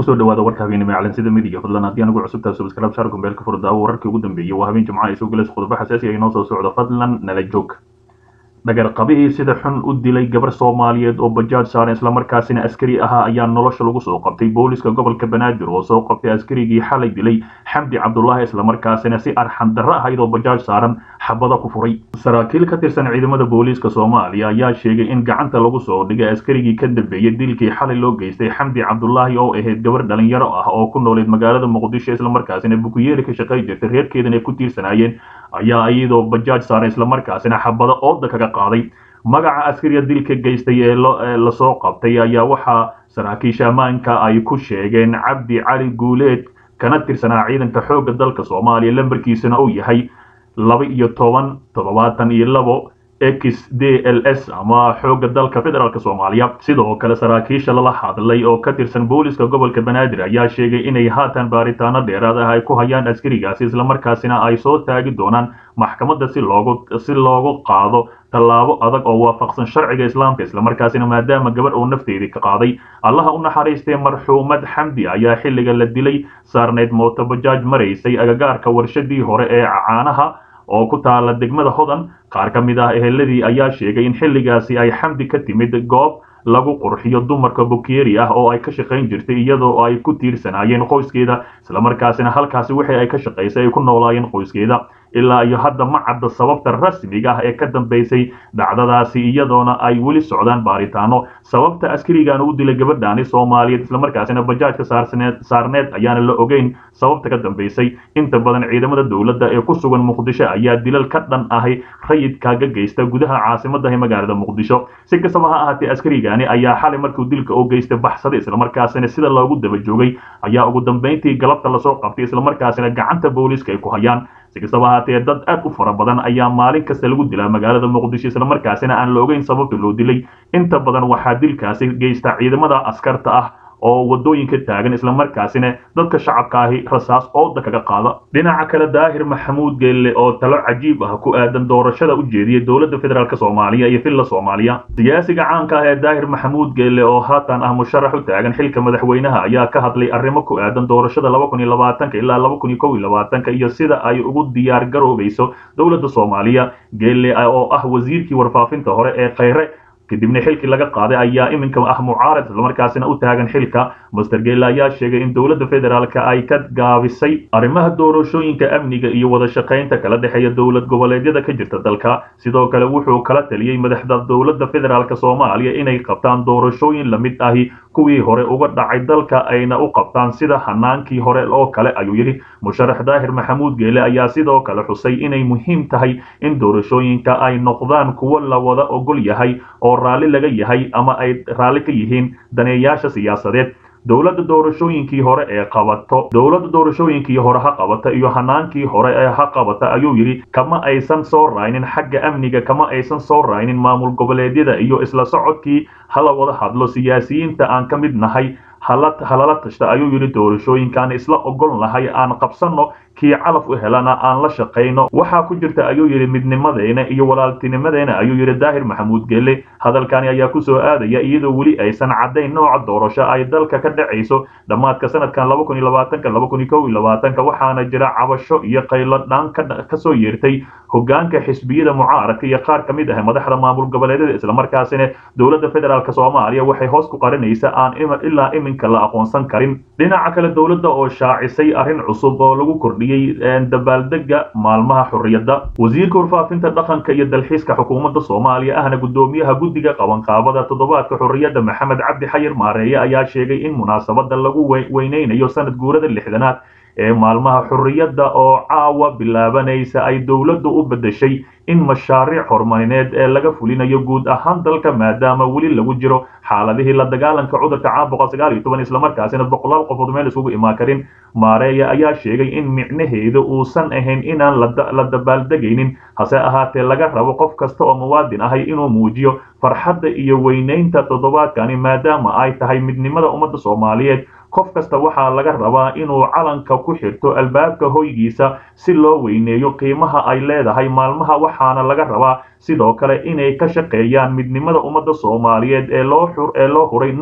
kusoo dhawaada warka habeenimo ee calansida midiga fadlan haddii anigu cusubtaa subscribe shaar kumbeelka furdaawo wararkii ugu dambeeyey waa habeen jimcaha isoo galaysa khudbo xasaasi ah inoo soo socdo fadlan nala joog dhagarqabihii sida xun u dilay gabar soomaaliyeed oo bajaaj saaran islamarkaasina askari ahaa ayaa nolosha lagu soo qabtay booliska gobolka banaadir oo soo qabtay askarigii xalay dilay xamdi cabdulaahi islamarkaasina si arxan darro ahayd oo bajaaj saaran xabada ku furay saraakiil ka tirsan ciidamada booliiska soomaaliya ayaa sheegay in gacanta lagu soo dhigay askarigii ka dambeeyey dilkii xalay loo geystay xamdi cabdulaahi oo ahayd gabar dhalinyaro ah oo ku nooleed magaalada muqdisho islamarkaasina bukuyeeli ka shaqay jirtay reerkeedana ay ku tiirsanaayeen ayaa iyadoo bajaaj saaran islamarkaasina xabado ooda kaga qaaday magaca askariga dilka geystay ee lasoo qabtay ayaa waxaa saraakiisha ammaanka ay ku sheegeen cabdi cali guuleed kana tirsanaa ciidanka xoogga dalka soomaaliya lambarkiisana uu yahay laba iyo toban toddobaatan iyo labo x d l s ama xoogga dalka federaalk soomaaliya sidoo kale saraakiisha lala hadlay oo ka tirsan booliska gobolka banaadir ayaa sheegay inay haatan baaritaano dheeraad ah ay ku hayaan askarigaasi islamarkaasina ay soo taagi doonaan maxkamadda si loogu si loogu qaado tallaabo adag oo waafaqsan sharciga islaamka islamarkaasina maadaama gabar uu nafteedii ka qaaday allaha u naxariistay marxuumad xamdi ayaa xilliga la dilay saarneyd mooto bajaaj maraysay agagaarka warshadii hore ee caanaha oo ku taala degmada hodan qaar ka mid ah eheladii ayaa sheegay in xilligaasi ay xamdi ka timid goob lagu qurxiyo dumarka bukeeri ah oo ay ka shaqayn jirtay iyadoo ay ku tiirsanaayeen qoyskeeda islamarkaasina halkaasi wixii ay ka shaqaysay ay ku noolaayeen qoyskeeda ilaa iyo hadda ma cadda sababta rasmiga ah ee ka dambaysay dhacdadaasi iyadoona ay weli socdaan baaritaano sababta askarigan u dilay gabadhaani soomaaliyeed islamarkaasina bajaajka saarneed ayaana la ogeyn sababta ka dambaysay inta badan ciidamada dowladda ee ku sugan muqdisho ayaa dilal ka dhan ahay rayidkaaga geysta gudaha caasimadahi magaalada muqdisho si kastaba ha ahaatee askarigani ayaa xalay markuu dilka u geystay baxsaday islamarkaasina sida loogu daba joogay ayaa ugu dambayntii galabta lasoo qabtay islamarkaasina gacanta booliiska ay ku hayaan si kastaba ahaatee dad aad u fara badan ayaa maalin kasta lagu dilaa magaalada muqdisho islamarkaasina aan la ogeyn sababta loo dilay inta badan waxaa dilkaasi geysta ciidamada askarta ah oo wadooyinka taagan islamarkaasina dadka shacabka ahi rasaas ooda kaga qaada dhinaca kale daahir maxamuud geelle oo talo cajiib ah ku aadan doorashada u jeediyay dowladda federaalk soomaaliya iyo villa soomaaliya siyaasiga caanka ah ee daahir maxamuud geelle oo haatan ah musharax u taagan xilka madaxweynaha ayaa ka hadlay arrimo ku aadan doorashada laba kun iyo labaatanka ilaa laba kun iyo kow iyo labaatanka iyo sida ay ugu diyaar garoobayso dowladda soomaaliya geelle oo ah wasiirkii warfaafinta hore ee khayre kadibna xilkii laga qaaday ayaa iminka ah mucaarad islamarkaasina u taagan xilka master geelle ayaa sheegay in dowladda federaalk ay ka gaabisay arrimaha doorashooyinka amniga iyo wada shaqaynta kala dhexeeya dowlad goboleedyada ka jirta dalka sidoo kale wuxuu kala taliyey madaxda dowladda federaalk soomaaliya inay qabtaan doorashooyin lamid ahi kuwii hore uga dhacay dalka ayna u qabtaan sida hanaankii hore oo kale ayuu yidhi musharax daahir maxamuud geele ayaa sidoo kale xusay inay muhiim tahay in doorashooyinka ay noqdaan kuwo la wada ogol yahay oo raalli laga yahay ama ay raalli ka yihiin daneeyaasha siyaasadeed dowladda doorashooyinkii hore ee qabato dowladda doorashooyinkii hore ha qabata iyo hanaankii hore ee ha qabata ayuu yidhi kama aysan soo raynin xagga amniga kama aysan soo raynin maamul goboleedyada iyo isla socodkii hala wada hadlo siyaasiyiinta aan ka mid nahay halala tashta ayuu yidhi doorashooyinkaan isla ogol nahay aan qabsanno kii calaf u helana aan la shaqayno waxaa ku jirta ayuu yidhi midnimadeena iyo walaaltinimadeena ayuu yidhi daahir maxamuud geelle hadalkani ayaa kusoo aadaya iyadoo weli aysan caddayn nooca doorasho ay dalka ka dhacayso dhammaadka sanadkan laba kun iyo labaatanka laba kun iyo kow iyo labaatanka waxaana jira cabasho iyo qaylo dhaan kasoo yeertay hogaanka xisbiyada mucaaradka iyo qaar ka mid ah madaxda maamul goboleedyada islamarkaasina dowladda federaalk soomaaliya waxay hoos ku qarinaysa aan ilaa iminka la aqoonsan karin dhinaca kale dowladda oo shaacisay arrin cusub oo lagu kordhiyey dabaaldega maalmaha xurriyadda wasiirka warfaafinta dhaqanka iyo dalxiiska xukuumadda soomaaliya ahna guddoomiyaha guddiga qabanqaabada toddobaadka xurriyadda maxamed cabdi xayir maareeye ayaa sheegay in munaasabadda lagu weyneynayo sanad guurada lixdanaad ee maalmaha xurriyadda oo caawa bilaabanaysa ay dowladdu u beddeshay in mashaariic horumarineed ee laga fulinayo guud ahaan dalka maadaama weli lagu jiro xaaladihii la dagaalanka cudurka caabuqa sagaal iyo toban islamarkaasina boqolaal qofood meel isugu imaan karin maareeya ayaa sheegay in micnaheedu uusan ahayn inaan la dabaaldegaynin hase ahaatee laga rabo qof kasta oo muwaadin ahay inuu muujiyo farxadda iyo weynaynta toddobaadkani maadaama ay tahay midnimada ummadda soomaaliyeed qof kasta waxaa laga rabaa inuu calanka ku xirto albaabka hoygiisa si loo weyneeyo qiimaha ay leedahay maalmaha waxaana laga rabaa sidoo kale inay ka shaqeeyaan midnimada ummadda soomaaliyeed ee loo ee loo huray naf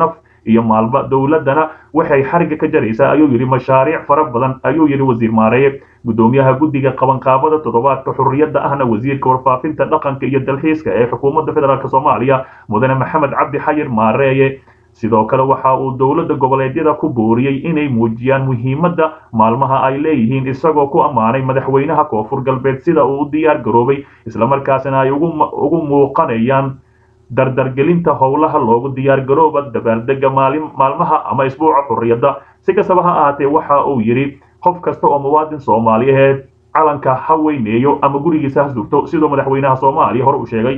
iyo maalba dowladana waxay xariga ka jaraysaa ayuu yidhi mashaariic fara badan ayuu yidhi wasiir maareeye gudoomiyaha guddiga qabanqaabada toddobaadka xurriyadda ahna wasiirka warfaafinta dhaqanka iyo dalxiiska ee xukuumadda federaalk soomaaliya mudane maxamed cabdi xayir maareeye sidoo kale waxa uu dowladda goboleedyada ku booriyey inay muujiyaan muhiimadda maalmaha ay leeyihiin isagoo ku ammaanay madaxweynaha koonfur galbeed sida uu u diyaar garoobay islamarkaasina ay ugu muuqanayaan dardargelinta howlaha loogu diyaar garooba dabaaldega maalmaha ama isbuuca xurriyadda si kastaba ha ahaatee waxa uu yidhi qof kasta oo muwaadin soomaaliyeed calanka ha weyneeyo ama gurigiisa ha sugto siduu madaxweynaha soomaaliya hore u sheegay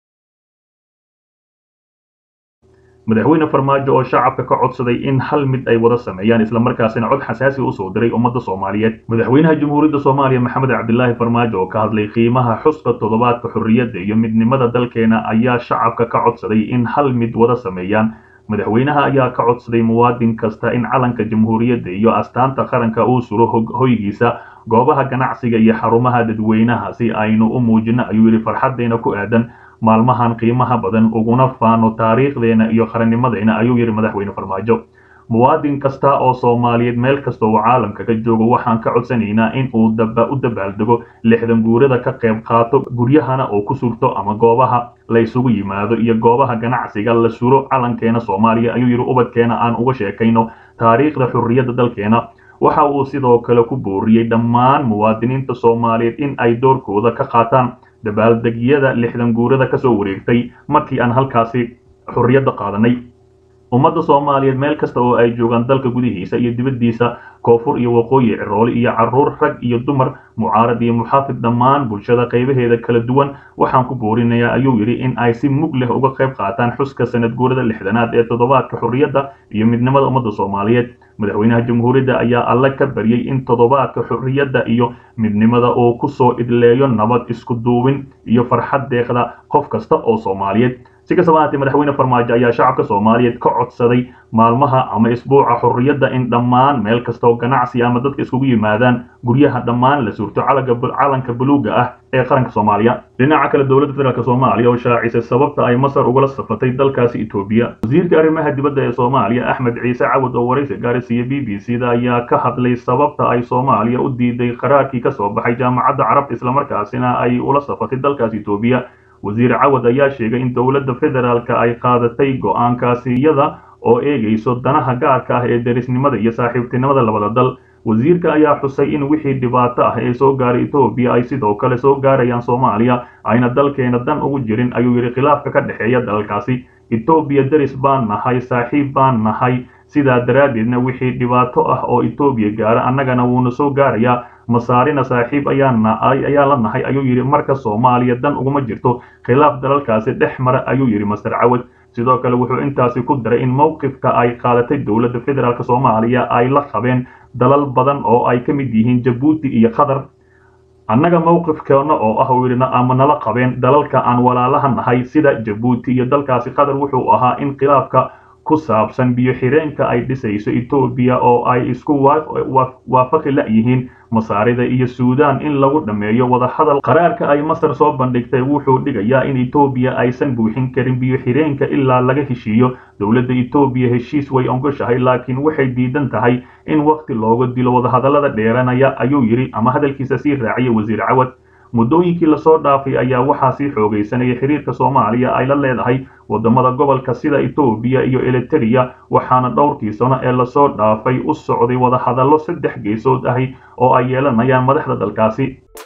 madaxweyne farmaajo oo shacabka ka codsaday in hal mid ay wada sameeyaan islamarkaasina cod xasaasi usoo diray ummadda soomaaliyeed madaxweynaha jamhuuriyadda soomaaliya maxamed cabdilaahi farmaajo oo ka hadlay qiimaha xuska toddobaadka xorriyadda iyo midnimada dalkeena ayaa shacabka ka codsaday in hal mid wada sameeyaan madaxweynaha ayaa ka codsaday muwaadin kasta in calanka jamhuuriyadda iyo astaanta qaranka uu suro hoygiisa goobaha ganacsiga iyo xarumaha dadweynaha si aynu u muujino ayuu yidhi farxaddeena ku aadan maalmahan qiimaha badan uguna faano taariikhdeena iyo qarannimadeena ayuu yidhi madaxweyne farmaajo muwaadin kasta oo soomaaliyeed meel kasta uu caalamka ka joogo waxaan ka codsanaynaa in uu u dabaaldego lixdan guurada ka qayb qaato guryahana oo ku surto ama goobaha la isugu yimaado iyo goobaha ganacsiga la suro calankeena soomaaliya ayuu yidhi ubadkeena aan uga sheekayno taariikhda xurriyadda dalkeena waxa uu sidoo kale ku booriyey dhammaan muwaadiniinta soomaaliyeed in ay doorkooda ka qaataan dabaaldegyada lixdan guurada kasoo wareegtay markii aan halkaasi xurriyadda qaadanay ummadda soomaaliyeed meel kasta oo ay joogaan dalka gudihiisa iyo dibaddiisa koonfur iyo waqooyi ciroole iyo caruur rag iyo dumar mucaarad iyo muxaafid dhammaan bulshada qaybaheeda kala duwan waxaan ku boorinayaa ayuu yidhi in ay si mug leh uga qayb qaataan xuska sanad guurada lixdanaad ee toddobaadka xurriyadda iyo midnimada ummadda soomaaliyeed madaxweynaha jamhuuriyadda ayaa alle ka baryey in toddobaadka xurriyadda iyo midnimada uu ku soo idleeyo nabad isku duubin iyo farxad deeqda qof kasta oo soomaaliyeed si kastaba ahaatee madaxweyne farmaajo ayaa shacabka soomaaliyeed ka codsaday maalmaha ama isbuuca xurriyadda in dhammaan meel kasta oo ganacsi ama dadka iskugu yimaadaan guryaha dhammaan la suurto calanka buluuga ah ee qaranka soomaaliya dhinaca kale dowladda federaalk soomaaliya oo shaacisay sababta ay masar ugala safatay dalkaasi etoobiya wasiirka arrimaha dibadda ee soomaaliya axmed ciise cawad oo waraysi gaarisiiya b b c da ayaa ka hadlay sababta ay soomaaliya u diiday qaraarkii ka soo baxay jaamacadda carabta islamarkaasina ay ula safatay dalkaasi etoobiya wasiir cawad ayaa sheegay in dowladda federaalka ay qaadatay go-aankaasi iyada oo eegayso danaha gaarka ah ee derisnimada iyo saaxiibtinimada labada dal wasiirka ayaa xusay in wixii dhibaato ah ee soo gaaray etoobiya ay sidoo kale soo gaarayaan soomaaliya ayna dalkeena dan ugu jirin ayuu yidhi khilaafka ka dhexeeya dalalkaasi etoobiya deris baan nahay saaxiib baan nahay sidaa daraaddeedna wixii dhibaato ah oo etoobiya gaara annagana wuuna soo gaarayaa masaarina saaxiib ayaa la nahay ayuu yidhi marka soomaaliya dan uguma jirto khilaaf dalalkaasi dhex mara ayuu yidhi master cawad sidoo kale wuxuu intaasi ku daray in mowqifka ay qaadatay dowladda federaalk soomaaliya ay la qabeen dalal badan oo ay ka mid yihiin jabuuti iyo qatar annaga mowqifkeena oo ah uu yidhi ama nala qabeen dalalka aan walaalaha nahay sida jabuuti iyo dalkaasi qatar wuxuu ahaa in khilaafka ku saabsan biyo xireenka ay dhisayso etoobiya oo ay isku waafaqi la-yihiin masaarida iyo suudaan in lagu dhammeeyo wadahadal qaraarka ay masar soo bandhigtay wuxuu dhigayaa in etoobiya aysan buuxin karin biyo xireenka ilaa laga heshiiyo dowladda etoobiya heshiis way ogoshahay laakiin waxay diidan tahay in waqti looga dilo wadahadallada dheeranaya ayuu yidhi ama hadalkiisa sii raaciyay wasiir cawad muddooyinkii lasoo dhaafay ayaa waxaa sii xoogaysanaya xiriirka soomaaliya ay la leedahay wadamada gobolka sida etoobiya iyo eliteria waxaana dhowrkii sano ee lasoo dhaafay u socday wadahadallo saddex geesood ahi oo ay yeelanayaan madaxda dalkaasi